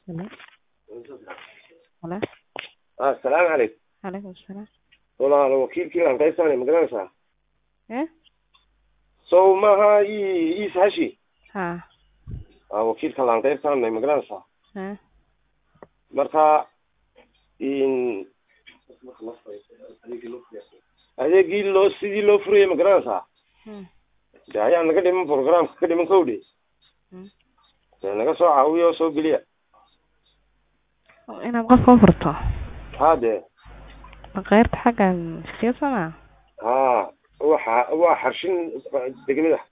Hello. Hello. ah asalaamu calaykum Calaykum salaam. walaal wakiilkii aan qaybsanay ma garanaysaa Eh? sow maaha i iis hashi Ha. ah wakiilka laan qaybsanay ma garanaysaa Ha. marka in adeegii loo sidii loo furayay ma garanaysaa Hmm. de ayaa naga dhiman programka ka dhiman kowdhi Hmm. dee naga soo caawiya oo soo geliya Oo Inaad qof u furto. ha dee Ma qaybta xaggan siyaasadda? ha waxa waa xarshin degmada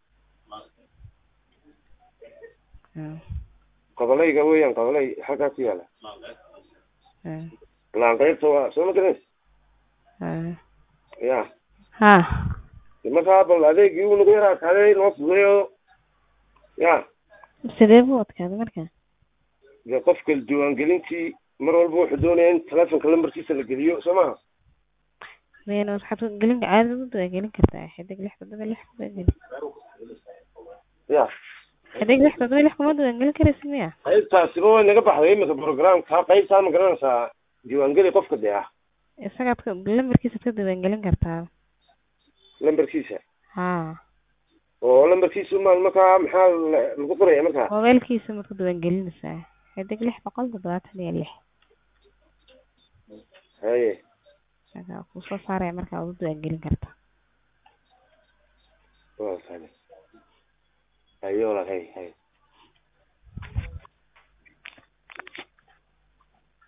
Hmm. qodolayga weeyaan qodolay halkaa ku yaala Hmm. laan qaybta waa soo ma garanaysa Hmm. ya Ha. de markaa bal adeegii uu nagu yaraa kaaday noo fudeeyo ya Sidee buu adkaaday marka? dee qofka diiwaangelintii mar walba wuxuu doonaya in telefonka lambarkiisa la geliyo soo maha Meen waxaad ku gelin caadi u daba gelin kartaa xidig lix toddoba lix kuma gelin. ya Xidig lix toddoba lix kuma daba gelin karaysa miya? qaybtaasiba way naga baxday imika programka qaybtaa ma garanaysaa diiwaangeli qofka dee ah Isagaad ka lambarkiisa ka daba gelin kartaa. lambarkiisa Ha. oo lambarkiisa ma markaa maxaa la- lagu qoraya markaa Mobilkiisa ma ku daba gelinaysaa. Xidig lix boqol toddobaatan iyo lix. haye Isagaa kuu soo saaraya markaa ugu daba gelin kartaa.